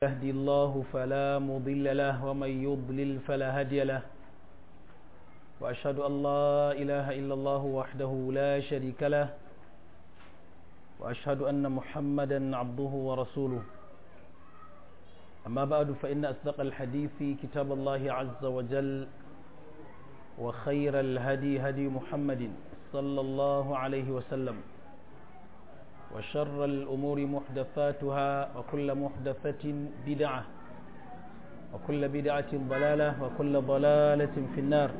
يهدي الله فلا مضل له ومن يضلل فلا هادي له وأشهد أن لا إله إلا الله وحده لا شريك له وأشهد أن محمدا عبده ورسوله أما بعد فإن أصدق الحديث كتاب الله عز وجل وخير الهدي هدي محمد صلى الله عليه وسلم وشر الأمور محدثاتها وكل محدثة بدعة وكل بدعة ضلالة وكل ضلالة في النار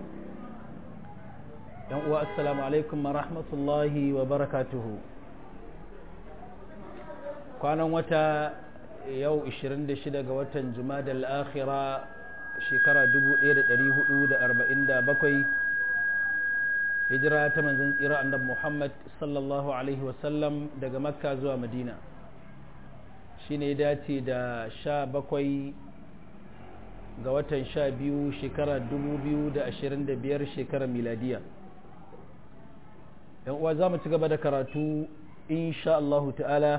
السلام عليكم ورحمة الله وبركاته كان وتا يو 26 ga watan Jumada al-Akhira shekara 1447 hijira ta manzon tsira annabi Muhammad sallallahu alaihi wasallam daga Makka zuwa Madina shine ya dace da sha bakwai ga watan sha biyu shekara 2025 shekarar miladiya yan uwa za mu ci gaba da karatu insha Allahu ta'ala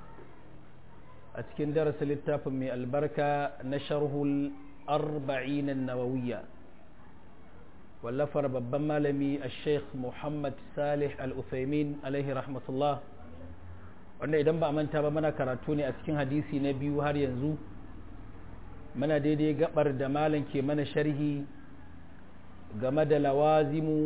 a cikin darasin littafin mai albarka na sharhul arba'in nawawiyya wallafar babban malami a sheikh muhammad salih al-uthaymin alaihi rahmatullah wanda idan ba a manta ba mana karatu ne a cikin hadisi na biyu har yanzu mana daidai gabar da malam ke mana sharhi game da lawazimu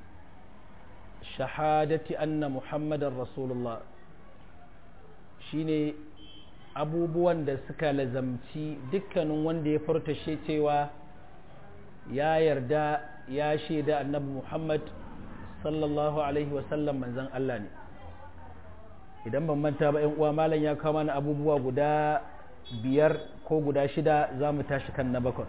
shahadati anna muhammadan rasulullah shine abubuwan da suka lazamci dukkanin wanda ya furta cewa ya yarda ya shaida annabi Muhammad sallallahu alaihi wasallam manzan Allah ne idan ban manta ba uwa malam ya kawo mana abubuwa guda biyar ko guda shida za mu tashi kan na bakwai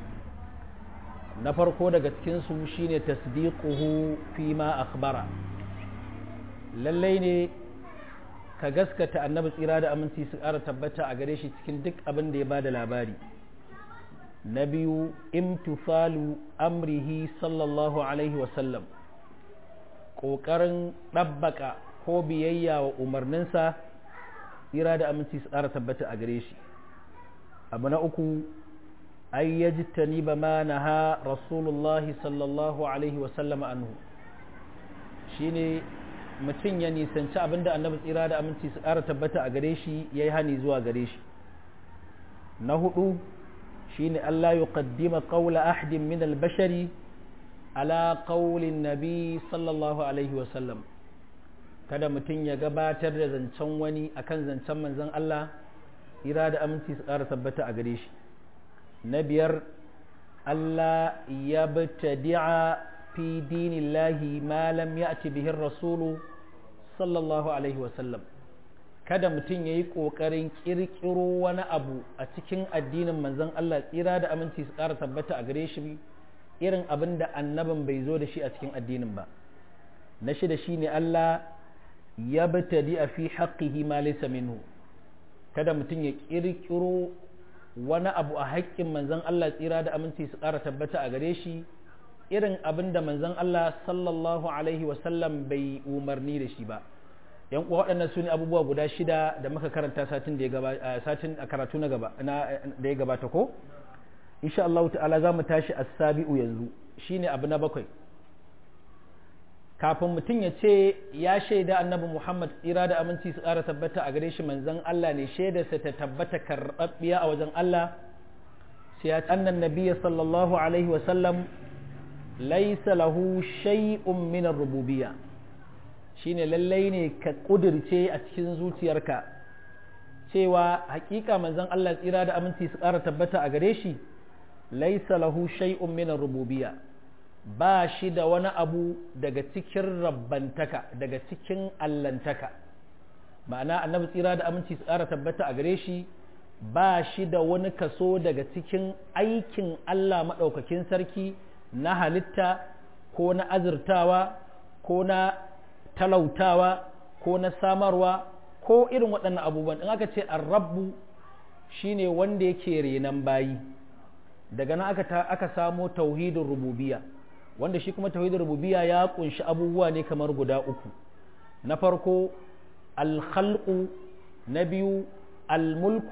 na farko daga cikinsu shine tasdiquhu fi ma akhbara lallai ne ka gaskata annabi tsira da aminci su ƙara tabbata a gare shi cikin duk abin da ya ba da labari na biyu imtisalu amrihi sallallahu alaihi wasallam ƙoƙarin ɗabbaka ko biyayya wa umarninsa tsira da aminci su ƙara tabbata a gare shi abu na uku ay yajtani ba ma naha rasulullahi sallallahu alaihi wasallam anhu shine mutum ya nisanci abinda annabi tsira da aminci su ƙara tabbata a gare shi ya yi hani zuwa gare shi na hudu shine Allah ya qaddima qawla ahadin min al-bashari ala qawlin nabi sallallahu alaihi wa sallam kada mutum ya gabatar da zancen wani akan zancen manzon Allah ira da aminci su ƙara tabbata a gare shi na biyar Allah ya btadi'a fi dinillahi ma lam ya'ti bihi rasulu sallallahu alaihi wa sallam kada mutum ya yi ƙoƙarin ƙirƙiro wani abu a cikin addinin manzon Allah tsira da aminci su ƙara tabbata a gare shi irin abin da annabin bai zo da shi a cikin addinin ba na shida shi ne Allah ya batadi a fi haƙƙihi ma laysa minhu kada mutum ya ƙirƙiro wani abu a haƙƙin manzon Allah tsira da aminci su ƙara tabbata a gare shi irin abin da manzon Allah sallallahu alaihi wasallam bai umarni da shi ba yan uwa waɗannan su ne abubuwa guda shida da muka karanta satin da ya gabata satin a karatu na gaba na da ya gabata ko insha Allah ta'ala za mu tashi as-sabi'u yanzu shine abu na bakwai kafin mutum ya ce ya shaida annabi Muhammad tsira da aminci su ƙara tabbata a gare shi manzon Allah ne shaidarsa ta tabbata karɓaɓɓiya a wajen Allah sai ya annan nabiyyi sallallahu alaihi wa sallam laysa lahu shay'un min ar-rububiyyah shine lallai ne ka ƙudirce a cikin zuciyarka cewa hakika manzon Allah tsira da aminci su ƙara tabbata a gare shi laisa lahu shay'un min rububiyya ba shi da wani abu daga cikin rabbantaka daga cikin allantaka ma'ana annabi tsira da aminci su ƙara tabbata a gare shi ba shi da wani kaso daga cikin aikin Allah maɗaukakin sarki na halitta ko na azurtawa ko na talautawa ko na samarwa ko irin waɗannan abubuwan in aka ce arrabu shine wanda yake renan bayi daga nan aka, aka samo tauhidin rububiya wanda shi kuma tauhidin rububiya ya kunshi abubuwa ne kamar guda uku na farko alkhalqu na biyu almulku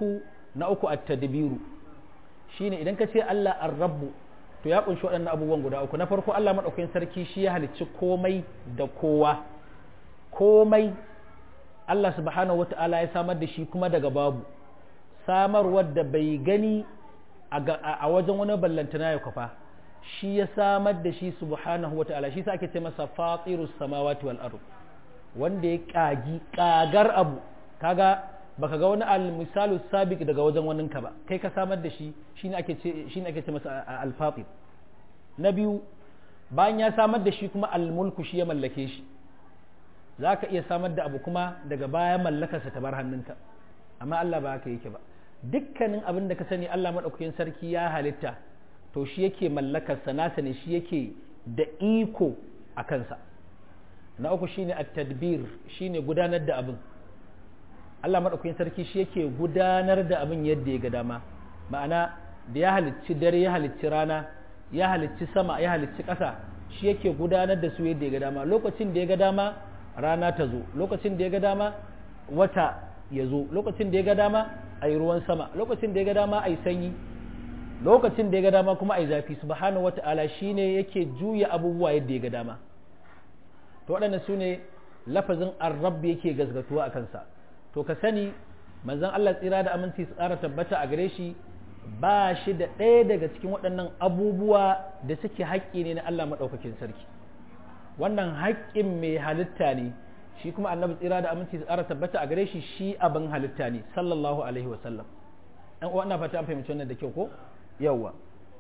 na uku at-tadbiru shine idan ka ce Allah ar-rabbu to ya kunshi waɗannan abubuwan guda uku na farko Allah madaukakin sarki shi ya halicci komai da kowa komai Allah subhanahu wata'ala ya samar da shi kuma daga babu samarwar da bai gani a wajen wani ballantana ya kwafa shi ya samar da shi subhanahu wata'ala shi sa ake ce masa fatirus samawati wal ardh wanda ya kagi kagar abu kaga baka ga wani al-misalu sabiq daga wajen wannan ka ba kai ka samar da shi shine ake ce shine ake ce masa al-fatir na biyu bayan ya samar da shi kuma al-mulku shi ya mallake shi zaka iya samar da abu kuma daga baya mallakarsa ta bar hannunka amma Allah ba haka yake ba dukkanin abin da ka sani Allah madaukakin sarki ya halitta to shi yake mallakarsa nasa ne shi yake da iko a kansa na uku shine at-tadbir shine gudanar da abin Allah madaukakin sarki shi yake gudanar da abin yadda ya ga dama ma'ana da ya halicci dare ya halicci rana ya halicci sama ya halicci ƙasa shi yake gudanar da su yadda ya ga dama lokacin da ya ga dama rana ta zo lokacin da ya ga dama wata ya zo lokacin da ya ga dama a yi ruwan sama lokacin da ya ga dama a yi sanyi lokacin da ya ga dama kuma a yi zafi subhanahu wata'ala shine yake juya abubuwa yadda ya ga dama to waɗannan su ne lafazin arrab yake gazgatuwa a kansa to ka sani manzon Allah tsira da aminci su ƙara tabbata a gare shi ba shi da ɗaya daga cikin waɗannan abubuwa da suke haƙƙi ne na Allah maɗaukakin sarki wannan haƙƙin mai halitta ne shi kuma annabi tsira da aminci su ƙara tabbata a gare shi shi abin halitta ne sallallahu alaihi wa sallam ɗan uwa ina fata an fahimci wannan da kyau ko yawwa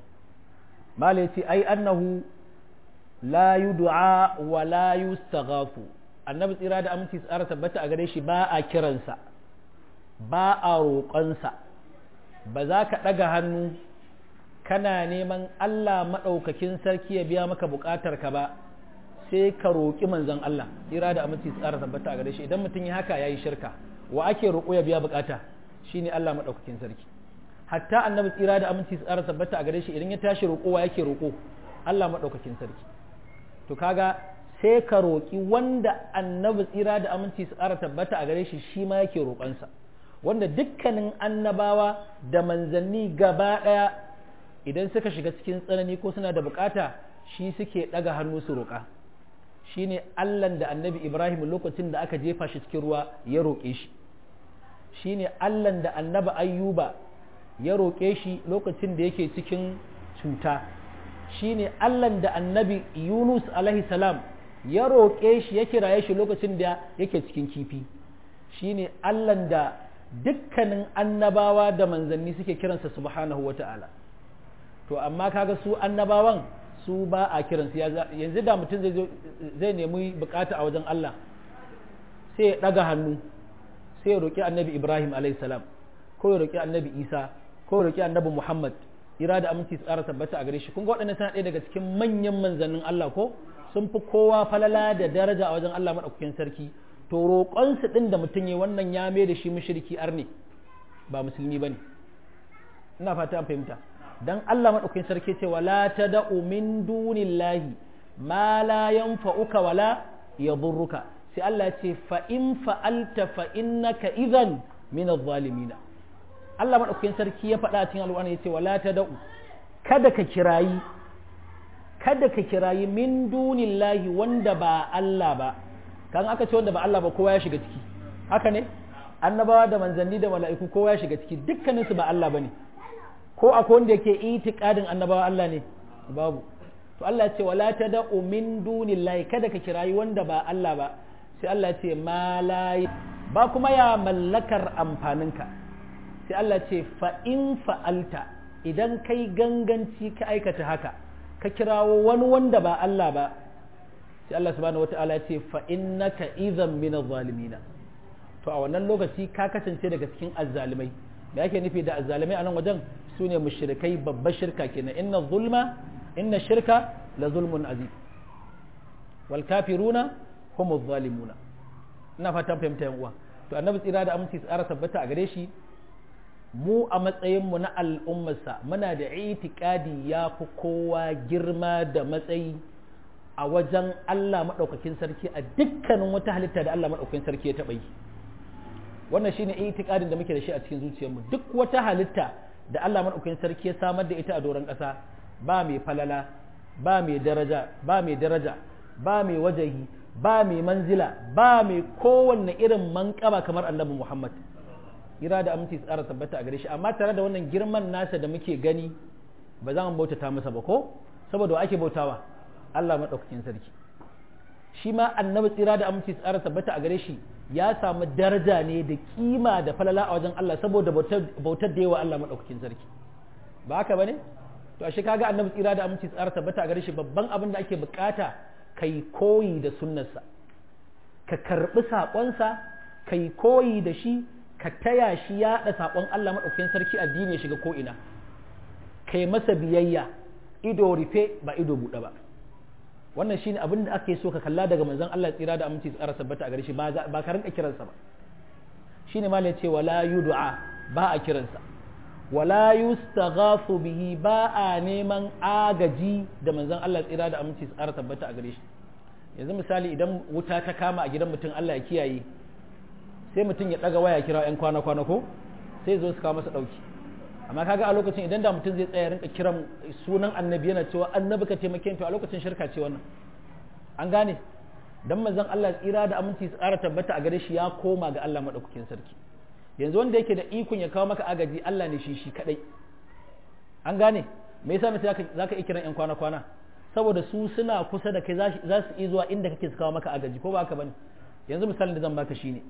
mala yace ai annahu la yud'a wa la yustaghafu annabi tsira da aminci tsara tabbata a gare shi ba a kiransa ba a roƙonsa ba za ka ɗaga hannu kana neman Allah maɗaukakin sarki ya biya maka buƙatar ka ba sai ka roƙi manzon Allah tsira da aminci tsara tabbata a gare shi idan mutum ya haka yayi shirka wa ake roƙo ya biya buƙata shine Allah maɗaukakin sarki hatta annabi tsira da aminci tsara tabbata a gare shi idan ya tashi roƙowa yake roƙo Allah maɗaukakin sarki to kaga sai ka roƙi wanda annabi tsira da aminci su ƙara tabbata a gare shi shi ma yake roƙonsa wanda dukkanin annabawa da manzanni gaba ɗaya idan suka shiga cikin tsanani ko suna da bukata shi suke ɗaga hannu su roƙa shi ne allan da annabi ibrahim lokacin da aka jefa shi cikin ruwa ya roƙe shi shi ne allan da annabi ayyuba ya roƙe shi lokacin da yake cikin cuta shi ne allan da annabi yunus alaihi salam ya roƙe shi ya kiraye shi lokacin da yake cikin kifi shi ne allan da dukkanin annabawa da manzanni suke kiransa subhanahu wa ta'ala to amma kaga su annabawan su ba a kiransu yanzu da mutum zai nemi bukata a wajen Allah sai ya ɗaga hannu sai ya roƙi annabi ibrahim salam ko ya roƙi annabi isa ko ya roƙi annabi muhammad ira da aminci tsara tabbata a gare shi kun ga waɗannan suna ɗaya daga cikin manyan manzannin Allah ko sun fi kowa falala da daraja a wajen Allah maɗaukakin sarki to roƙonsu ɗin da mutum ya wannan ya mai da shi mushriki arne ba musulmi ba ne ina fata an fahimta dan Allah maɗaukakin sarki ce wala tad'u min dunillahi ma la yanfa'uka wala yadurruka sai Allah ya ce fa in fa'alta fa innaka idhan min adh-dhalimin Allah maɗaukakin sarki ya faɗa cikin alƙur'ani ya ce wala tad'u kada ka kirayi kada ka kirayi min dunillahi wanda ba Allah ba kan aka ce wanda ba Allah ba kowa ya shiga ciki haka ne annabawa da manzanni da mala'iku kowa ya shiga ciki dukkaninsu ba Allah bane ko akwai wanda yake itikadin annabawa Allah ne babu to Allah ya ce wala tad'u min dunillahi kada ka kirayi wanda ba Allah ba sai Allah ya ce ma ba kuma ya mallakar amfaninka sai Allah ya ce fa in fa'alta idan kai ganganci ka aikata haka ka kirawo wani wanda ba Allah ba sai Allah subhanahu wata'ala ya ce fa innaka idhan min adh-dhalimin to a wannan lokaci ka kasance daga cikin azzalimai me yake nufi da azzalimai a nan wajen su ne mushrikai babbar shirka kenan inna zulma inna shirka la zulmun azim wal kafiruna hum adh-dhalimuna ina fatan fahimta yan uwa to annabi tsira da aminci tsara tabbata a gare shi mu a matsayinmu na al'ummarsa muna da itikadi ya fi kowa girma da matsayi a wajen Allah maɗaukakin sarki a dukkanin wata halitta da Allah maɗaukakin sarki ya taɓa yi wannan shine itikadin da muke da shi a cikin zuciyarmu duk wata halitta da Allah madaukakin sarki ya samar da ita a doron ƙasa ba mai falala ba mai daraja ba mai daraja ba mai wajahi ba mai manzila ba mai kowanne irin manƙaba kamar annabi Muhammad ira da aminci tsara tabbata a gare shi amma tare da wannan girman nasa da muke gani ba za mu bautata masa ba ko saboda wa ake bautawa Allah madaukakin sarki shi ma annabi tsira da aminci tsara tabbata a gare shi ya samu daraja ne da kima da falala a wajen Allah saboda bautar da yawa Allah madaukakin sarki ba haka bane to ashe kaga annabi tsira da aminci tsara tabbata a gare shi babban abin da ake bukata kai koyi da sunnarsa ka karbi sakonsa kai koyi da shi ka taya shi yaɗa sakon Allah madaukakin sarki addini ya shiga ko ina kai masa biyayya ido rufe ba ido buɗe ba wannan shine abin da ake so ka kalla daga manzon Allah tsira da aminci tsara sabbata a gare shi ba ka rinka kiransa ba shine ma ce wala yud'a ba a kiransa wala yustaghafu bihi ba a neman agaji da manzon Allah tsira da aminci tsara tabbata a gare shi yanzu misali idan wuta ta kama a gidan mutum Allah ya kiyaye sai mutum ya daga waya kira yan kwana kwana ko sai zo su kawo masa dauki amma kaga a lokacin idan da mutum zai tsaya rinka kiran sunan annabi yana cewa annabi ka taimake to a lokacin shirka ce wannan an gane dan manzon Allah tsira da aminci tsara tabbata a gare shi ya koma ga Allah madaukakin sarki yanzu wanda yake da ikon ya kawo maka agaji Allah ne shi shi kadai an gane me yasa mutum zaka iya kiran yan kwana kwana saboda su suna kusa da kai za su iya zuwa inda kake su kawo maka agaji ko ba haka bane yanzu misalin da zan baka shine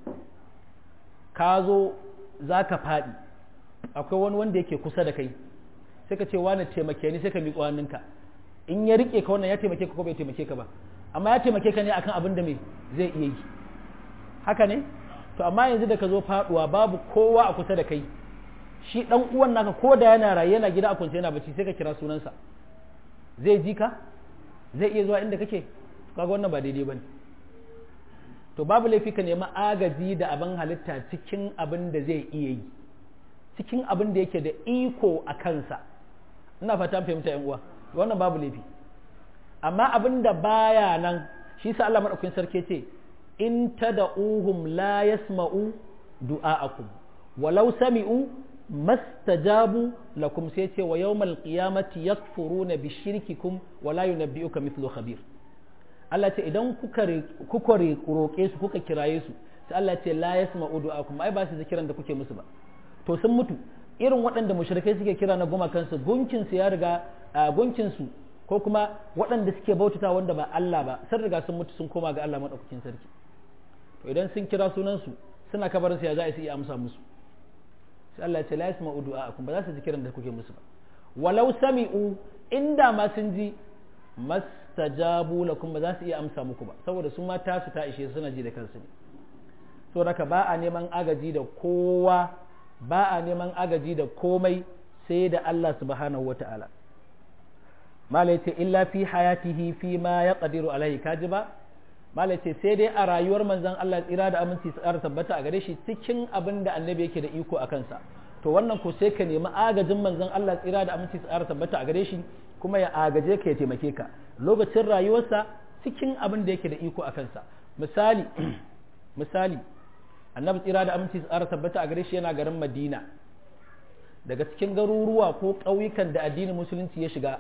ka zo zaka faɗi akwai wani wanda yake kusa da kai sai ka ce wani taimake ni sai ka miƙo hannunka in ya rike ka wannan ya taimake ka ko bai taimake ka ba amma ya taimake ka ne akan abin da me zai iya yi haka ne to amma yanzu da ka zo faduwa babu kowa a kusa da kai shi dan uwan naka ko da yana raye yana gida a kunce yana bacci sai ka kira sunansa zai ji ka zai iya zuwa inda kake kaga wannan ba daidai bane to babu laifi ka nemi agaji da abin halitta cikin abin da zai iya yi cikin abin da yake da iko a kansa ina fata fahimta yan uwa wannan babu laifi amma abin da baya nan shi sa Allah madaukakin sarki ce in tad'uhum la yasma'u du'a'akum walau sami'u mastajabu lakum sai ce wa yawmal qiyamati yakfuruna bi shirkikum wa la yunabbi'uka mithlu khabir Allah ce idan kuka kuka roƙe su kuka kiraye su sai Allah ce la yasma'u du'a'akum ai ba su zikiran da kuke musu ba to sun mutu irin waɗanda mushrikai suke kira na goma kansu gunkin su ya riga gunkin su ko kuma waɗanda suke bautata wanda ba Allah ba sun riga sun mutu sun koma ga Allah madaukakin sarki to idan sun kira sunan su suna kabarin su ya za su iya amsa musu sai Allah ya ce la yasma'u du'a'akum ba za su ji kiran da kuke musu ba walau sami'u inda ma sun ji mastajabu lakum ba za su iya amsa muku ba saboda su ma tasu ta ishe suna ji da kansu ne so haka ba a neman agaji da kowa ba a neman agaji da komai sai da Allah subhanahu wa ta'ala mala ce illa fi hayatihi fi ma ya ƙadiru alaihi kaji ba mala ce sai dai a rayuwar manzan Allah tsira da aminci su ƙara tabbata a gare shi cikin abin da annabi yake da iko a kansa to wannan ko sai ka nemi agajin manzan Allah tsira da aminci su ƙara tabbata a gare shi kuma ya agaje ka ya taimake ka lokacin rayuwarsa cikin abin da yake da iko a kansa misali misali annabi tsira da aminci tsara tabbata a gare shi yana garin madina daga cikin garuruwa ko ƙauyukan da addinin musulunci ya shiga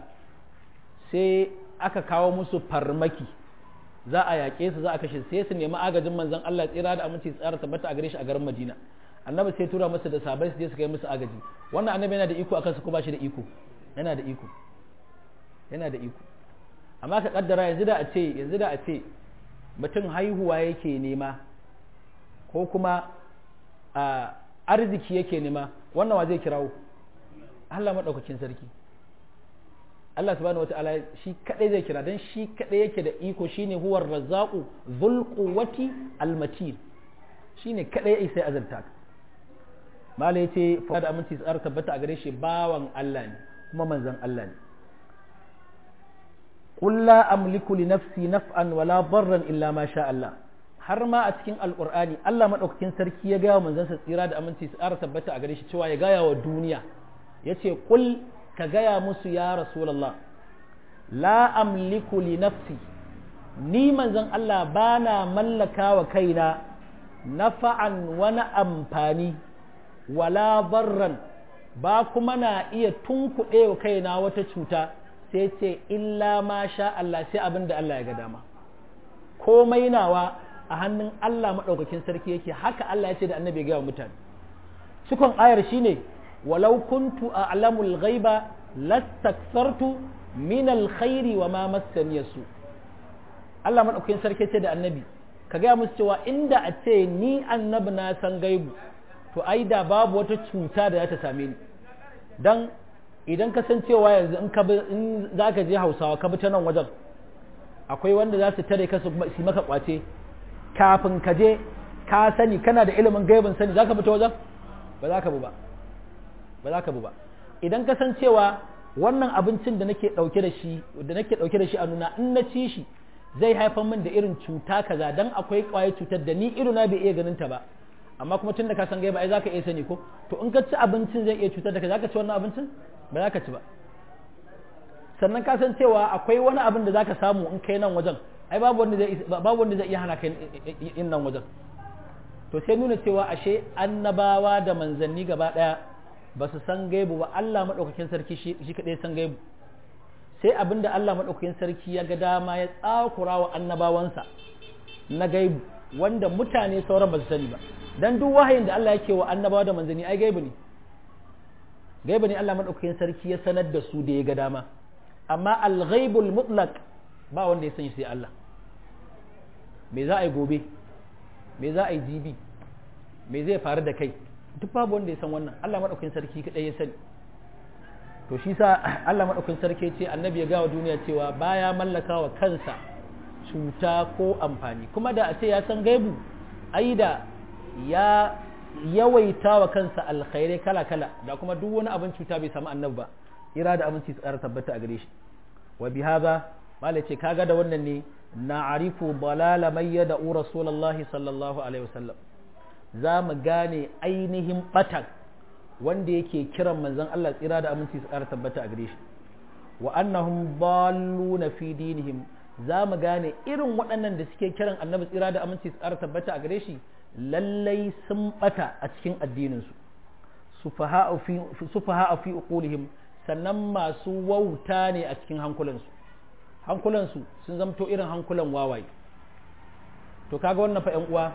sai aka kawo musu farmaki za a yaƙe su za a kashe sai su nemi agajin manzon Allah tsira da aminci tsara tabbata a gare shi a garin madina annabi sai tura musu da sabai su je su kai musu agaji wannan annabi yana da iko akan su ko ba shi da iko yana da iko yana da iko amma ka kaddara yanzu da a ce yanzu da a ce mutum haihuwa yake nema ko kuma a arziki yake nema wannan wa zai kirawo Allah maɗaukakin sarki Allah subhanahu wata'ala shi kadai zai kira dan shi kadai yake da iko shine huwar razzaqu dhul quwwati almatin shine kadai sai azalta malai yace fa da aminci tsar tabbata a gare shi bawan Allah ne kuma manzon Allah ne qul la amliku li nafsi naf'an wala darran illa ma sha Allah har ma a cikin alkur'ani Allah maɗaukakin sarki ya gaya wa manzansa tsira da aminci su ƙara tabbata a gare shi cewa ya gaya wa duniya ya ce kul ka gaya musu ya rasulallah la amliku li nafsi ni manzon Allah ba na mallaka wa kaina nafa'an wani amfani wala barran ba kuma na iya tunkuɗe wa kaina wata cuta sai ce illa ma sha Allah sai abin da Allah ya ga dama komai nawa a hannun Allah maɗaukakin sarki yake haka Allah ya ce da annabi ga mutane cikon ayar shine walau kuntu a'lamul ghaiba lastakthartu min alkhairi wa ma massani yasu Allah maɗaukakin sarki ce da annabi ka gaya musu cewa inda a ce ni annabi na san gaibu to ai da babu wata cuta da za ta same ni dan idan ka san cewa yanzu in ka in zaka je Hausawa ka bi ta nan wajen akwai wanda za su tare ka su maka kwace kafin ka je ka sani kana da ilimin gaibin sani zaka bi ta wajen ba za ka bi ba ba za ka bi ba idan ka san cewa wannan abincin da nake dauke da shi da nake dauke da shi a nuna in na ci shi zai haifar min da irin cuta kaza dan akwai kwaye cutar da ni iruna bai iya ganin ta ba amma kuma tun da ka san gaiba ai zaka iya sani ko to in ka ci abincin zai iya cutar da ka zaka ci wannan abincin ba za ka ci ba sannan ka san cewa akwai wani abin da zaka samu in kai nan wajen ai babu wanda zai babu wanda zai iya hana kai in nan wajen to sai nuna cewa ashe annabawa da manzanni gaba daya ba su san gaibu ba Allah madaukakin sarki shi kadai san gaibu sai abinda Allah madaukakin sarki ya ga dama ya tsakura wa annabawansa na gaibu wanda mutane sauran ba su sani ba dan duk wahayin da Allah yake wa annabawa da manzanni ai gaibu ne gaibu ne Allah madaukakin sarki ya sanar da su da ya ga dama amma al-ghaibul mutlaq ba wanda ya sani sai Allah me za a yi gobe me za a yi jibi me zai faru da kai duk babu wanda ya san wannan Allah madaukakin sarki kadai ya sani to shi sa Allah madaukakin sarki ce annabi ya gawa duniya cewa baya mallaka wa kansa cuta ko amfani kuma da a ce ya san gaibu ai da ya yawaita wa kansa alkhairai kala-kala da kuma duk wani abin cuta bai samu annabi ba ira da abinci tsara tabbata a gare shi wa bi hadha malai ce kaga da wannan ne na arifu balala mai yada rasulullahi sallallahu alaihi wasallam za mu gane ainihin batan wanda yake kiran manzon Allah tsira da aminci tsara tabbata a gare shi wa annahum dalluna fi dinihim za mu gane irin waɗannan da suke kiran annabi tsira da aminci tsara tabbata a gare shi lallai sun bata a cikin addininsu sufaha fi uqulihim sannan masu wauta ne a cikin hankulansu hankulansu sun zamto irin hankulan wawaye to kaga wannan fa uwa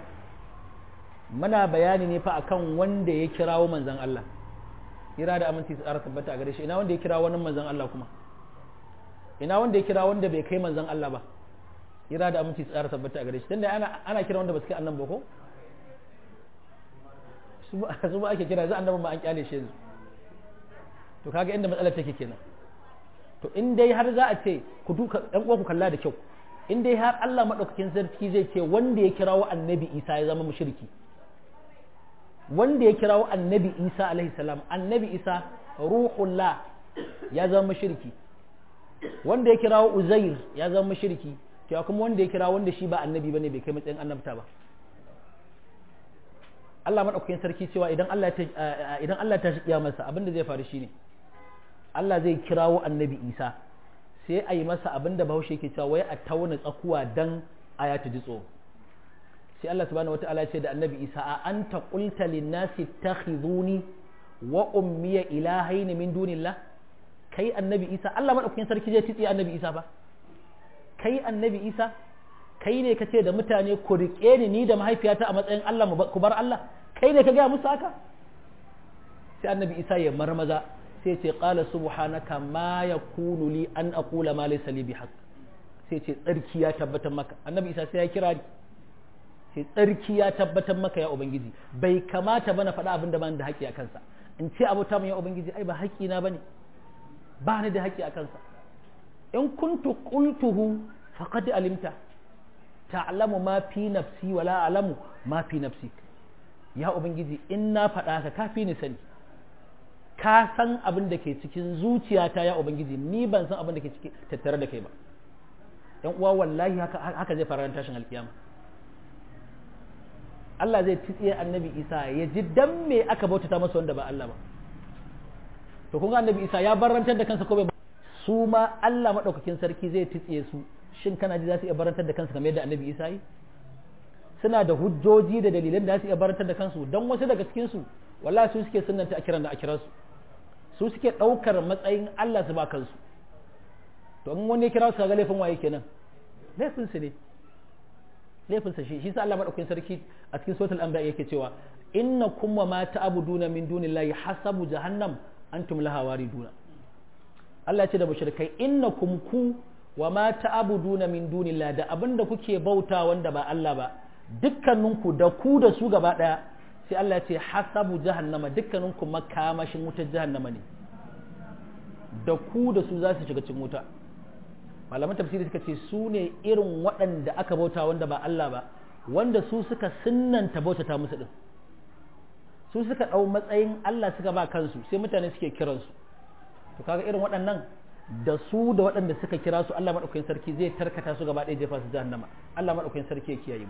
muna bayani ne fa akan wanda ya kirawo manzon Allah kira da aminci tsara tabbata a gare shi ina wanda ya kira wani manzon Allah kuma ina wanda ya kira wanda bai kai manzon Allah ba kira da aminci tsara tabbata a gare shi tunda ana ana kira wanda ba su kai annabi ba ko su ba ake kira za annabin ma an kyale shi yanzu to kaga inda matsalar take kenan to in dai har za a ce ku duka ɗan uwa ku kalla da kyau in dai har Allah madaukakin sarki zai ce wanda ya kirawo annabi Isa ya zama mushriki wanda ya kirawo annabi Isa alaihi salam annabi Isa ruhullah ya zama mushriki wanda ya kirawo Uzair ya zama mushriki to kuma wanda ya kirawo wanda shi ba annabi bane bai kai matsayin annabta ba Allah maɗaukakin sarki cewa idan Allah ta idan Allah ta shiya masa abin da zai faru shine Allah zai kirawo annabi Isa sai a yi masa abin da Bahaushe yake cewa wai a tauna tsakuwa dan aya ta ji tsoro sai Allah subhanahu wataala ya ce da annabi Isa a anta qulta lin nasi takhizuni wa ummiya ilahaini min dunillah kai annabi Isa Allah maɗaukakin sarki zai tsiye annabi Isa ba kai annabi Isa kai ne ka ce da mutane ku riƙe ni ni da mahaifiyata a matsayin Allah ku bar Allah kai ne ka gaya musu haka sai annabi isa ya marmaza sai ce qala subhanaka ma yakunu li an aqula ma laysa li bihaq sai ce tsarki ya tabbatar maka annabi isa sai ya kira ni sai tsarki ya tabbatar maka ya ubangiji bai kamata bana faɗa abin da ban da haƙƙi a kansa in ce abota mu ya ubangiji ai ba haƙƙi na bane ba ni da haƙƙi a kansa in kuntu qultuhu faqad alimta ta'lamu ma fi nafsi wala a'lamu ma fi nafsi ya ubangiji in na faɗa ka kafi ni sani ka san abin da ke cikin zuciyata ya ubangiji ni ban san abin da ke ciki tattare da kai ba yan uwa wallahi haka haka zai fara tashin alkiyama Allah zai tsiye annabi Isa ya ji dan me aka bautata masa wanda ba Allah ba to kun ga annabi Isa ya barantar da kansa ko bai su ma Allah madaukakin sarki zai tsiye su shin kana ji za su iya barantar da kansu kamar yadda annabi isa yi suna da hujjoji da dalilan da su iya barantar da kansu don wasu daga cikin su wallahi su suke sunnanta a kiran da a kira su su suke ɗaukar matsayin Allah su ba kansu to in wani ya kira su ga laifin waye kenan laifin su ne laifin sa shi shi sa Allah madaukakin sarki a cikin suratul anbiya yake cewa inna kuma ma ta'buduna min dunillahi hasabu jahannam antum laha wariduna Allah ya ce da mushrikai innakum ku wa ma ta'buduna min dunillahi da abinda kuke bauta wanda ba Allah ba dukkaninku da ku da su gaba daya sai Allah ya ce hasabu jahannama dukkaninku makamashin wutar jahannama ne da ku da su za su shiga cikin wuta malaman tafsiri suka ce su ne irin waɗanda aka bauta wanda ba Allah ba wanda su suka sunnanta bautata musu din su suka ɗau matsayin Allah suka ba kansu sai mutane suke kiransu to kaga irin waɗannan da su da waɗanda suka kira su Allah maɗaukakin sarki zai tarkata su gaba ɗaya jefa su jahannama Allah maɗaukakin sarki ya kiyaye mu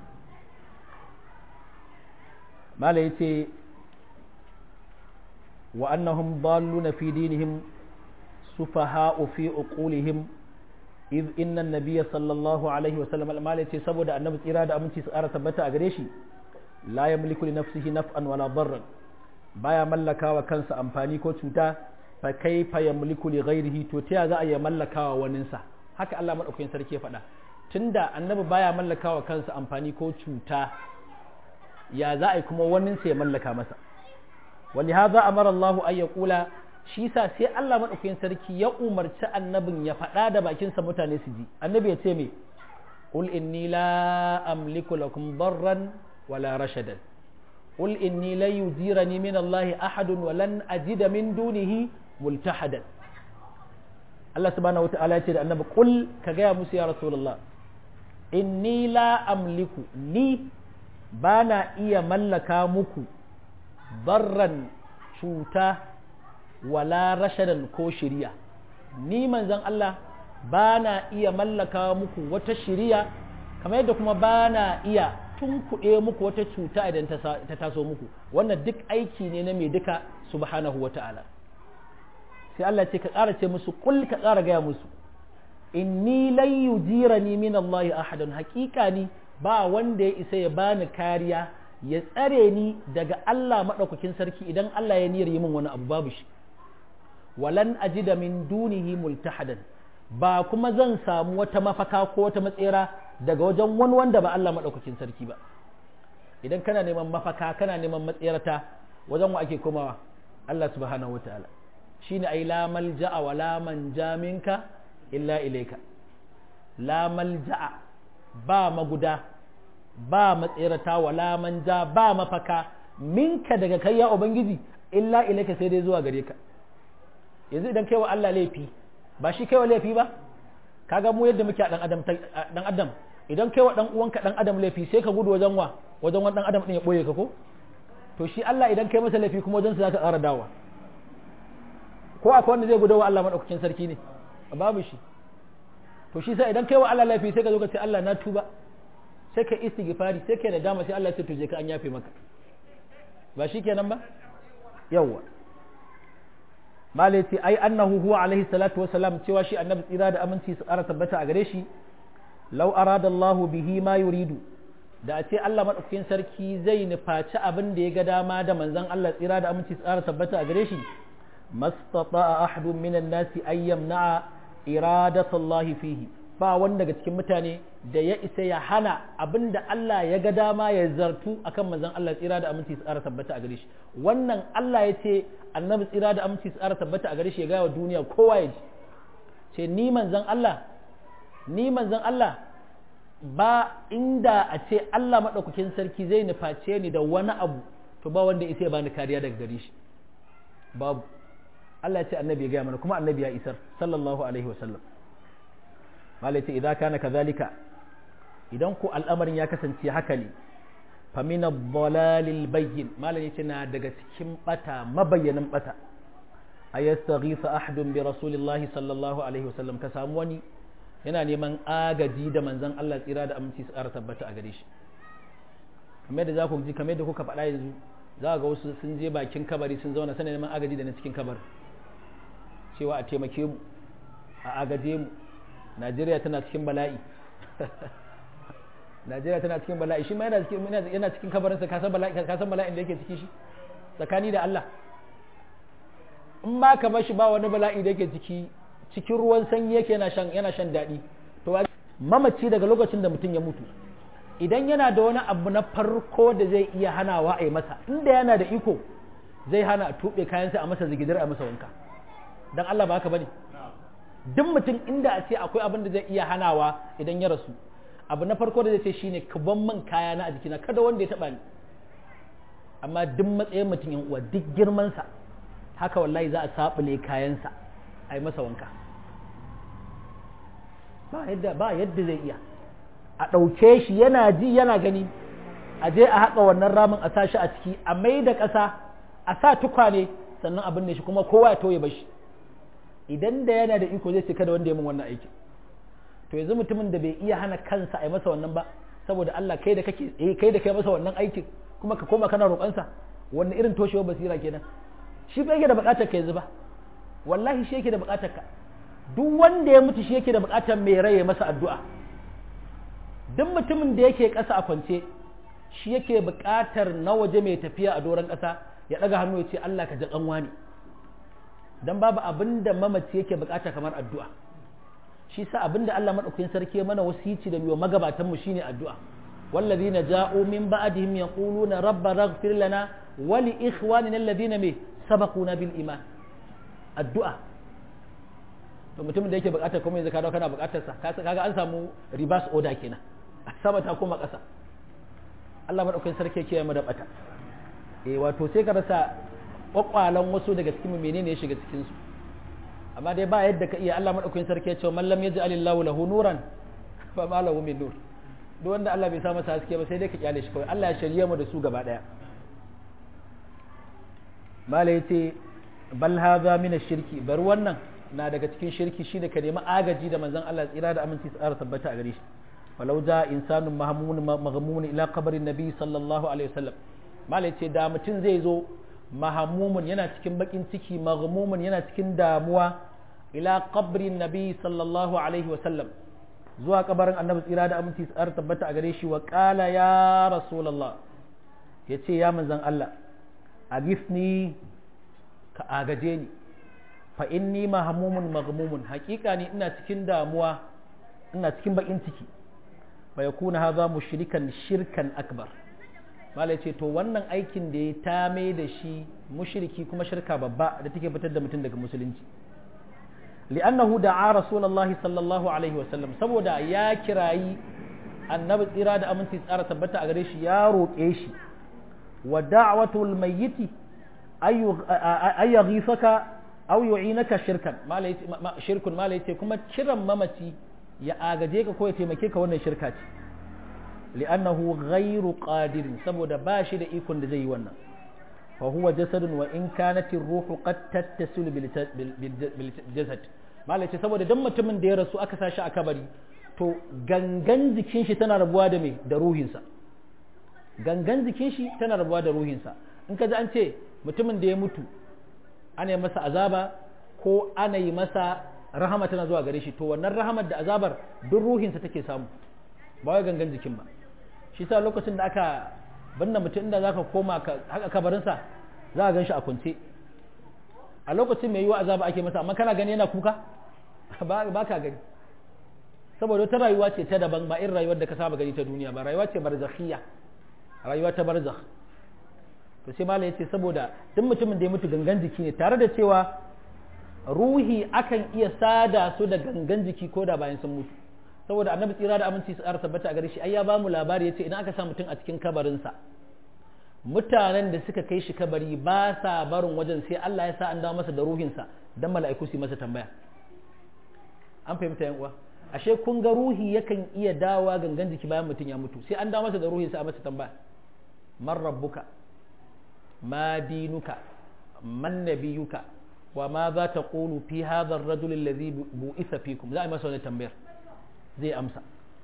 mala yace wa annahum dalluna fi dinihim sufaha'u fi uqulihim iz inna an-nabiy sallallahu alaihi wa sallam mala yace saboda annabi tsira da aminci su ƙara tabbata a gare shi la yamliku li nafsihi naf'an wala darran baya mallakawa kansa amfani ko cuta fa kaifa yamliku li ghairihi to ta za a ya mallakawa waninsa haka Allah madaukakin sarki ya faɗa tunda annabi baya mallakawa kansa amfani ko cuta ya za a yi kuma waninsa ya mallaka masa wani haza amara Allah an ya kula shi sa sai Allah madaukakin sarki ya umarci annabin ya faɗa da bakinsa mutane su ji annabi ya ce me qul inni la amliku lakum darran wala rashadan قل إني لن يجيرني من الله أحد ولن أجد من دونه ملتحدا الله سبحانه وتعالى يقول النبي قل كجاء موسى يا رسول الله إني لا أملك لي بانا إيا ملكا مكو ضرا شوتا ولا رشدا كو شريا ni manzon Allah ba na iya mallaka muku wata shiriya kamar yadda kuma ba na iya tun kuɗe muku wata cuta idan ta taso muku wannan duk aiki ne na mai duka subhanahu wata'ala sai Allah ce ka ƙara ce musu kul ka ƙara gaya musu inni lan yujirani min Allah ahadun haƙiƙa ni ba wanda ya isa ya bani kariya ya tsare ni daga Allah madaukakin sarki idan Allah ya niyyar yi min wani abu babu shi walan ajida min dunihi multahadan ba kuma zan samu wata mafaka ko wata matsera daga wajen wani wanda ba Allah maɗaukakin sarki ba idan kana neman mafaka kana neman matsayarta wajen wa ake komawa Allah subhanahu wataala shine ai la malja'a wa la manja minka illa ilayka la malja'a ba maguda ba matsayarta wa la manja ba mafaka minka daga kai ya ubangiji illa ilayka sai dai zuwa gare ka yanzu idan kai wa Allah laifi ba shi kai wa laifi ba kaga mu yadda muke a dan adam dan adam idan kai wa dan uwanka dan adam laifi sai ka gudu wajen wa wajen wani dan adam din ya boye ka ko to shi Allah idan kai masa laifi kuma wajen sa zaka ƙara dawa ko akwai wanda zai gudu wa Allah madaukakin sarki ne babu shi to shi sai idan kai wa Allah laifi sai ka zo ka ce Allah na tuba sai ka istighfari sai ka nadama sai Allah ya ce to je ka an yafe maka ba shi kenan ba yawwa malai ce ai annahu huwa alaihi salatu wasalam cewa shi annabi tsira da aminci su ƙara tabbata a gare shi lau arada Allahu bihi ma yuridu da a ce Allah madaukakin sarki zai nufaci abin da ya ga dama da manzon Allah tsira da aminci su ƙara tabbata a gare shi mastata'a ahadun minan nasi ay yamna'a iradatullahi fihi ba wanda daga cikin mutane da ya isa ya hana abin da Allah ya ga dama ya zartu akan manzon Allah tsira da aminci su ƙara tabbata a gare shi wannan Allah ya ce annabi tsira da aminci su ƙara tabbata a gare shi ya gaya wa duniya kowa ya ji ce ni manzon Allah ni manzon Allah ba inda a ce Allah maɗaukakin sarki zai nuface ni da wani abu to ba wanda isa ya bani kariya daga gare shi babu Allah ya ce annabi ya gaya mana kuma annabi ya isar sallallahu alaihi wasallam malai ce idan kana kazalika idan ku al'amarin ya kasance haka ne famina dalalil bayyin malai ce na daga cikin bata mabayyanin bata ayastaghisa ahadun bi rasulillahi sallallahu alaihi wasallam ka samu wani yana neman agaji da manzon Allah tsira da aminci su ƙara tabbata a gare shi kamar da za ku ji kamar da kuka faɗa yanzu za ga wasu sun je bakin kabari sun zauna sanin neman agaji da na cikin kabarin cewa a taimake mu a agaje mu Najeriya tana cikin bala'i Najeriya tana cikin bala'i shi ma yana cikin yana cikin kabarinsa ka san bala'i ka san bala'in da yake ciki shi tsakani da Allah in ma ka bar shi ba wani bala'i da yake ciki cikin ruwan sanyi yake yana shan yana shan daɗi to mamaci daga lokacin da mutum ya mutu idan yana da wani abu na farko da zai iya hanawa a yi masa inda yana da iko zai hana a tuɓe kayansa a masa zigidar a masa wanka don Allah ba haka bane duk mutum inda a ce akwai abin da zai iya hanawa idan ya rasu abu na farko da zai ce shine ka ban man kaya na a jikina kada wanda ya taba ni amma duk matsayin mutum yan uwa duk girmansa haka wallahi za a sabule kayansa a yi masa wanka ba yadda ba yadda zai iya a ɗauke shi yana ji yana gani a je a haƙa wannan ramin a sa shi a ciki a mai da ƙasa a sa tukwane sannan abin ne shi kuma kowa ya toye bashi idan da yana da iko zai ce kada wanda ya min wannan aikin to yanzu mutumin da bai iya hana kansa a yi masa wannan ba saboda Allah kai da kake eh kai da kai masa wannan aikin kuma ka koma kana roƙonsa wannan irin toshewar basira kenan shi ba yake da buƙatar ka yanzu ba wallahi shi yake da buƙatar ka duk wanda ya mutu shi yake da buƙatar mai rai ya masa addu'a duk mutumin da yake ƙasa a kwance shi yake buƙatar na waje mai tafiya a doron ƙasa ya ɗaga hannu ya ce Allah ka ji ƙanwa ne dan babu abin da mamaci yake buƙata kamar addu'a shi sa abin da Allah maɗaukakin sarki ya mana wasici da biyo magabatan mu shine addu'a wallazina ja'u min ba'dihim yaquluna rabbana ighfir lana wa li ikhwanina alladhina me sabaquna bil iman addu'a to mutumin da yake buƙatar kuma yanzu ka dawo kana buƙatar sa kaga an samu reverse order kenan sama ta koma ƙasa Allah maɗaukakin sarki yake mu da bata eh wato sai ka rasa kwakwalan wasu daga cikin menene ya shiga cikin su amma dai ba yadda ka iya Allah madaukakin sarki ya ce man lam yaj'al Allahu lahu nuran fa ma lahu min nur duk wanda Allah bai sa masa haske ba sai dai ka kyale shi kawai Allah ya shirye mu da su gaba daya mala yace bal hadha min ash-shirki bar wannan na daga cikin shirki shi da ka nemi agaji da manzon Allah tsira da aminci tsara tabbata a gare shi walau ja insanun mahmun maghmun ila qabrin nabi sallallahu alaihi wasallam mala yace da mutum zai zo mahamumun yana cikin bakin ciki maghmumun yana cikin damuwa ila qabrin nabi sallallahu alaihi wasallam zuwa kabarin annabi tsira da aminci tsar tabbata a gare shi wa qala ya rasulullah yace ya manzon Allah agifni ka agaje ni fa inni mahmumun maghmumun hakika ni ina cikin damuwa ina cikin bakin ciki fa yakuna hadha mushrikan shirkan akbar mala ce to wannan aikin da ya tame da shi mushriki kuma shirka babba da take fitar da mutum daga musulunci li'annahu da'a rasulullahi sallallahu alaihi wasallam saboda ya kirayi annabi tsira da aminci tsara tabbata a gare shi ya roƙe shi wa da'watul mayyiti ay yaghifaka aw yu'inaka shirkan mala shirkun mala yace kuma kiran mamaci ya agaje ka ko ya taimake ka wannan shirka ce li'annahu ghairu qadirin saboda ba shi da ikon da zai yi wannan fa huwa jasadun wa in kanat ar-ruhu qad tattasil bil jasad malace saboda dan mutumin da ya rasu aka sashi a kabari to gangan jikin shi tana rabuwa da me da ruhinsa gangan jikin shi tana rabuwa da ruhinsa in ka ji an ce mutumin da ya mutu ana yi masa azaba ko ana yi masa rahama tana zuwa gare shi to wannan rahamar da azabar duk ruhinsa take samu ba wai gangan jikin ba shi sa lokacin da aka binne mutum inda zaka koma ka haka kabarinsa za a gan shi a kunce a lokacin mai yiwa azaba ake masa amma kana gani yana kuka ba ka gani saboda wata rayuwa ce ta daban ba irin rayuwar da ka saba gani ta duniya ba rayuwa ce barzakhiyya rayuwa ta barzakh to sai malai yace saboda duk mutumin da ya mutu gangan jiki ne tare da cewa ruhi akan iya sada su da gangan jiki ko da bayan sun mutu saboda annabi tsira da aminci su ƙara tabbata a gare shi ai ya bamu labari yace idan aka sa mutum a cikin kabarinsa mutanen da suka kai shi kabari ba sa barin wajen sai Allah ya sa an dawo masa da ruhinsa dan mala'iku su masa tambaya an fahimta yan uwa ashe kun ga ruhi yakan iya dawa gangan jiki bayan mutum ya mutu sai an dawo masa da ruhinsa a masa tambaya man rabbuka ma dinuka man nabiyuka wa ma za ta qulu fi hadha ar-rajul alladhi bu'itha fikum za a yi masa wani tambayar zai amsa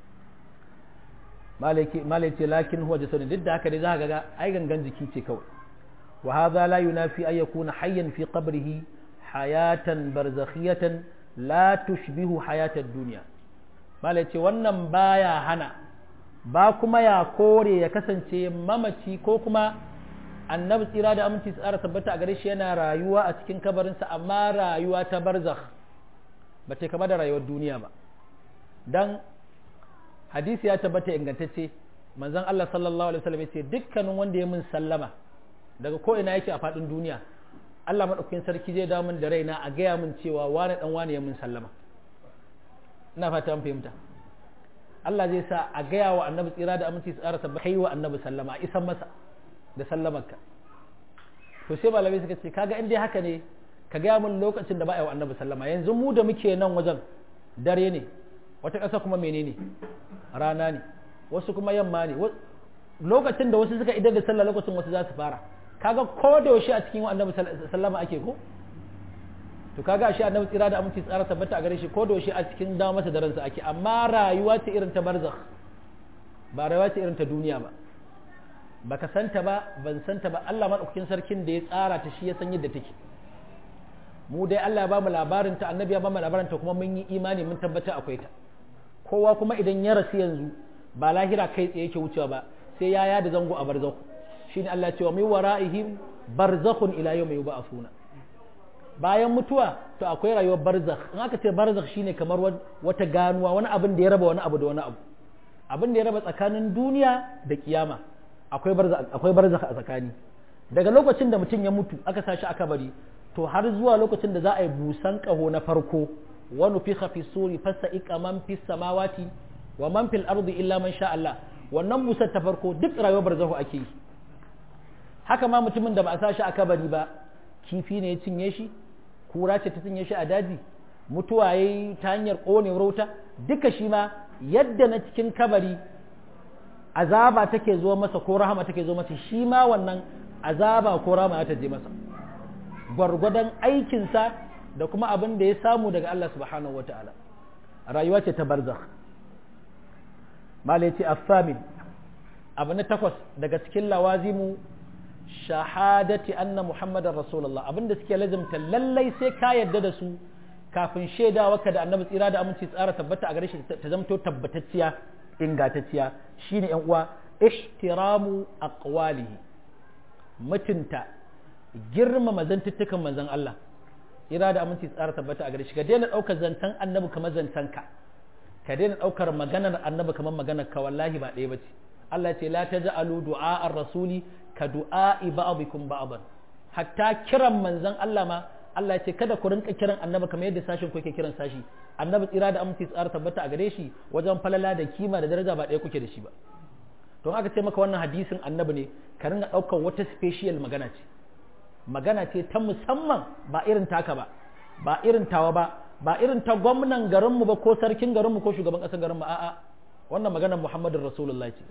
malai ce lakin huwa jasadun duk da haka dai za ka ga ai gangan jiki ce kawai wa hadha la yunafi ay yakuna hayyan fi qabrihi hayatan barzakhiyatan la tushbihu hayatad dunya malai ce wannan baya hana ba kuma ya kore ya kasance mamaci ko kuma annabi tsira da aminci tsara tabbata a gare shi yana rayuwa a cikin kabarinsa amma rayuwa ta barzakh ba ta kama da rayuwar duniya ba dan hadisi ya tabbata ingantacce manzon Allah sallallahu alaihi wasallam yace dukkanin wanda ya mun sallama daga ko ina yake a fadin duniya Allah madaukakin sarki zai dawo min da raina a gaya min cewa wani dan wani ya mun sallama ina fata an fahimta Allah zai sa a gaya wa annabi tsira da aminci tsara tabbata kai wa annabi sallama a isan masa da sallamarka to sai malamai suka ce kaga in dai haka ne ka gaya min lokacin da ba a yi wa annabi sallama yanzu mu da muke nan wajen dare ne wata ƙasa kuma menene rana ne wasu kuma yamma ne lokacin da wasu suka idar da sallah lokacin wasu za su fara kaga ko da yaushe a cikin annabi sallama ake ko to kaga shi annabi tsira da aminci tsara tabbata a gare shi ko da yaushe a cikin dawo masa da ransa ake amma rayuwa ce irin ta barzakh ba rayuwa ce irin ta duniya ba baka santa ba ban santa ba Allah madaukakin sarkin da ya tsara ta shi ya san yadda take mu dai Allah ya bamu labarin ta annabi ya bamu labarin ta kuma mun yi imani mun tabbata akwai ta kowa kuma idan ya rasu yanzu ba lahira kai tsaye yake wucewa ba sai ya yada zango a barzakhu shine Allah ya ce wa min wara'ihim barzakhun ila yawmi yub'athuna bayan mutuwa to akwai rayuwar barzakh in aka ce barzakh shine kamar wata ganuwa wani abin da ya raba wani abu da wani abu abin da ya raba tsakanin duniya da kiyama akwai barzakh akwai barzakh a tsakani daga lokacin da mutum ya mutu aka sashi aka bari to har zuwa lokacin da za a yi busan kaho na farko wa nufikha fi suri fasa'iqa man fis samawati wa man fil ardi illa man sha Allah wannan busar ta farko duk rayuwar barzakhu ake yi haka ma mutumin da ba a sashi aka bari ba kifi ne ya cinye shi kura ce ta cinye shi a daji mutuwa ya yi ta hanyar ƙonewar wuta duka shi ma yadda na cikin kabari azaba take zo masa ko rahama take zo masa shi ma wannan azaba ko rahama ta je masa gwargwadon aikinsa da kuma abin da ya samu daga Allah subhanahu wataala rayuwa ce ta barzakh malai ce affamin abu na takwas daga cikin lawazimu shahadati anna muhammadar rasulullah abinda suke lazimta lallai sai ka yadda da su kafin shaidawa ka da annabi tsira da aminci tsara tabbata a gare shi ta zamto tabbatacciya ingantacciya shine yan uwa ihtiramu aqwalihi mutunta girmama zantuttukan manzon Allah tsira da aminci tsara tabbata a gare shi ka daina daukar zantan annabi kamar zantan ka ka daina daukar maganar annabi kamar maganar ka wallahi ba ɗaya bace Allah ce la taj'alu du'a ar-rasuli ka du'a'i ba'dikum ba'dan hatta kiran manzon Allah ma Allah ce kada ku rinka kiran annabi kamar yadda sashin ku yake kiran sashi annabi tsira da aminci tsara tabbata a gare shi wajen falala da kima da daraja ba ɗaya kuke da shi ba don aka ce maka wannan hadisin annabi ne ka ringa ɗaukar wata special magana ce magana ce ta musamman ba irin taka ba ba irin tawa ba ba irin ta gwamnan garinmu ba ko sarkin garinmu ko shugaban ƙasar garinmu a'a wannan maganar muhammadin rasulullah ce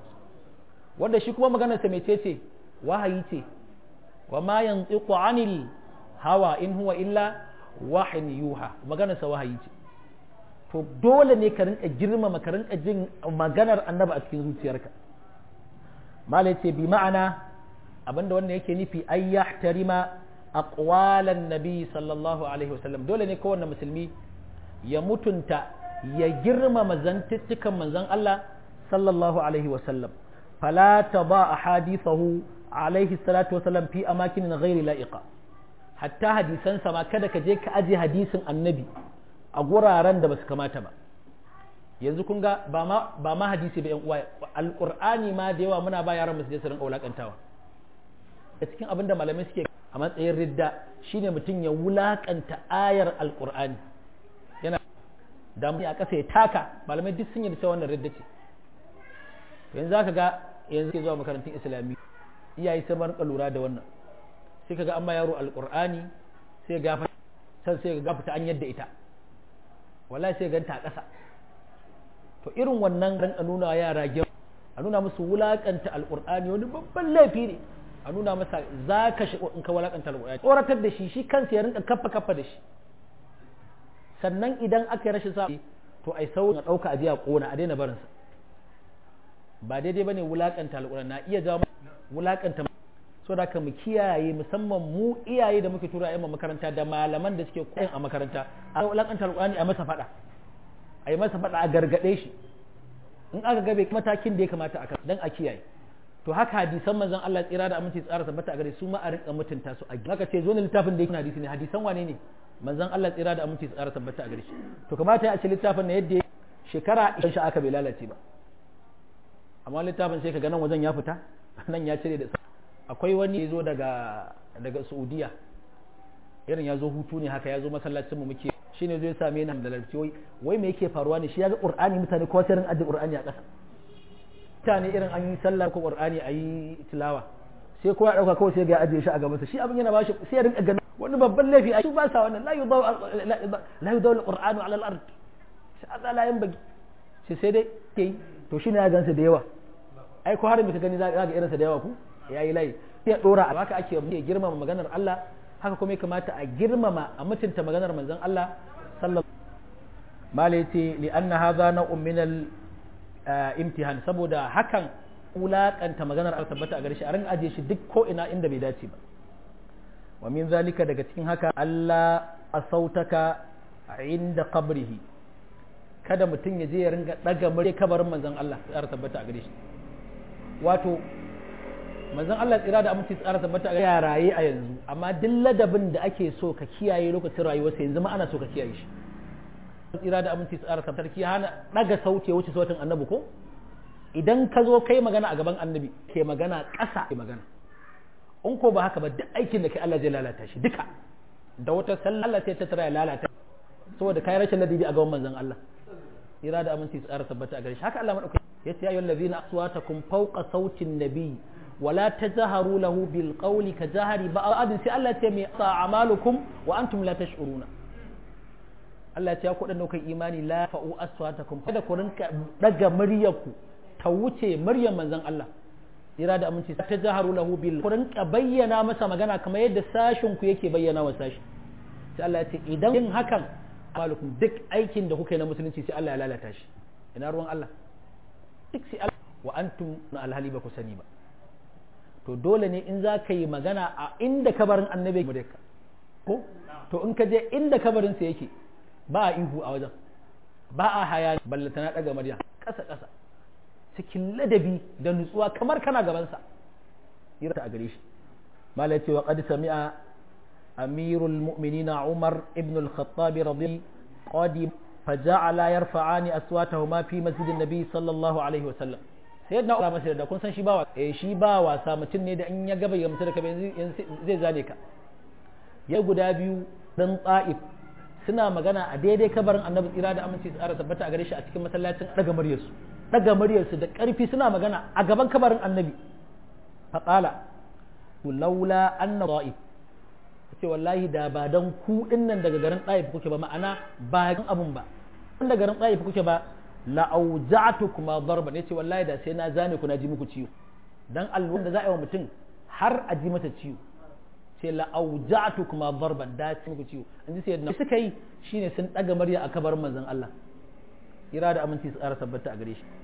wanda shi kuma maganarsa mai ce ce wahayi ce wa ma yantiqu anil hawa in huwa illa wahin yuha maganarsa wahayi ce to dole ne ka rinka girmama ka rinka jin maganar annabi a cikin zuciyarka malai ce bi ma'ana abinda wannan yake nufi ay yahtarima aqwalan nabi sallallahu alaihi wasallam dole ne kowanne musulmi ya mutunta ya girmama zantuttukan manzon Allah sallallahu alaihi wasallam fala taba ahadithahu alaihi salatu wasallam fi amakin ghairi la'iqa hatta hadisan ma kada ka je ka aje hadisin annabi a guraren da basu kamata ba yanzu kun ga ba ma ba ma hadisi ba yan uwa alqur'ani ma da yawa muna ba yaran musu su rinka wulakantawa a cikin abin da malamai suke a matsayin ridda shine mutum ya wulakanta ayar alqur'ani yana da a ƙasa ya taka malamai duk sun yi da cewa wannan ridda ce yanzu zaka ga yanzu ke zuwa makarantun islami iyaye sai rinka lura da wannan sai kaga an ma yaro alqur'ani sai ga san sai ga fita an yadda ita wallahi sai ganta a ƙasa to irin wannan ran a nuna yara gyau a nuna musu wulakanta alqur'ani wani babban laifi ne a nuna masa za ka shi in ka wulakanta alqur'ani tsoratar da shi shi kansa ya rinka kaffa kaffa da shi sannan idan aka yi rashin sa to ai sau na ɗauka aje a ƙona a daina barinsa ba daidai bane wulakanta alƙur'ani na iya jawo wulakanta so da mu kiyaye musamman mu iyaye da muke tura ƴan makaranta da malaman da suke koyan a makaranta a wulakanta alƙur'ani a masa faɗa a yi masa faɗa a gargaɗe shi in aka ga bai matakin da ya kamata a dan a kiyaye to haka hadisan manzon Allah tsira da aminci tsara tabbata a gare su ma a rinka mutunta su a haka ce zo ne littafin da yake hadisi ne hadisan wane ne manzon Allah tsira da aminci tsara tabbata a gare shi to kamata ya ce littafin na yadda shekara idan shi aka bai lalace ba amma littafin sai ka ga nan wajen ya fita nan ya cire da akwai wani ya zo daga daga Saudiya irin ya zo hutu ne haka ya zo masallacin mu muke shine zai same ni da larci wai wai me yake faruwa ne shi ya ga Qur'ani mutane ko sai rin addi Qur'ani a ƙasa mutane irin an yi sallah ko Qur'ani a yi tilawa sai kowa dauka kawai sai ga ajiye shi a gabansa shi abin yana bashi sai ya rinka ganin wani babban laifi a su ba sa wannan la yudaw la yudaw al-Qur'anu ala al-ard sai Allah la yanbaghi sai sai dai ke to shine ya gansa da yawa ai ko har me ka gani za ga irinsa da yawa ku yayi layi sai ya dora a haka ake girmama maganar Allah haka kuma ya kamata a girmama a mutunta maganar manzon Allah sallallahu malaiti li anna hadha naw'un min al imtihan saboda hakan ulakanta maganar Allah tabbata a gare shi a rinka aje shi duk ko ina inda bai dace ba wa min zalika daga cikin haka Allah asautaka inda qabrihi kada mutum ya je ya ringa daga murya kabarin manzon Allah ya tabbata a gare shi wato manzon Allah tsira da aminci tsara tabbata ga raye a yanzu amma duk ladabin da ake so ka kiyaye lokacin rayuwarsa yanzu ma ana so ka kiyaye shi tsira da aminci tsara tabbata ki hana daga sauti wuce sautin annabi ko idan ka zo kai magana a gaban annabi ke magana ƙasa ke magana in ko ba haka ba duk aikin da kai Allah zai lalata shi duka da wata sallah Allah sai ta tara ya lalata saboda kai rashin ladabi a gaban manzon Allah tsira da aminci tsara tabbata a gare shi haka Allah madaukakin yace ya ayyuhal ladina aswatakum fawqa sautin nabiy ولا تجهروا له بالقول كجهر بعض sai Allah ce mai a'malukum wa antum la tash'uruna Allah ce ku dan kai imani la fa'u aswatakum kada ku rinka daga muryarku ta wuce muryar manzon Allah ira da aminci ta jaharu lahu bil ku rinka bayyana masa magana kamar yadda sashin ku yake bayyana wa sashi sai Allah ya ce idan yin hakan amalukum duk aikin da kuka yi na musulunci sai Allah ya lalata shi ina ruwan Allah duk sai Allah wa antum na alhali ba ku sani ba to dole ne in za ka yi magana a inda kabarin annabi mu ka ko to in ka je inda kabarin sa yake ba a ihu a wajen ba a haya ballata na daga murya ƙasa ƙasa cikin ladabi da nutsuwa kamar kana gaban sa irta a gare shi mala yace wa qad sami'a amirul mu'minina umar ibn al-khattab radiyallahu qadim فجعل يرفعان أصواتهما في مسجد النبي صلى الله عليه وسلم sai na ura masa da kun san shi ba eh shi ba wasa mutum ne da in ya gaba ya mutu da ka zai zane ka ya guda biyu dan tsa'if suna magana a daidai kabarin annabi tsira da aminci tsara tabbata a gare shi a cikin masallacin daga muryarsu daga muryarsu da karfi suna magana a gaban kabarin annabi faqala laula anna ta'if ce wallahi da ba dan ku dinnan daga garin tsa'if kuke ba ma'ana ba abun ba daga garin tsa'if kuke ba la'auja'tukuma darban yace wallahi da sai na zane ku na ji muku ciwo dan alwan da za a yi wa mutum har a ji mata ciwo sai la'auja'tukuma darban da ci muku ciwo an ji sai yadda suka yi shine sun daga murya a kabarin manzon Allah ira da aminci su tsara tabbata a gare shi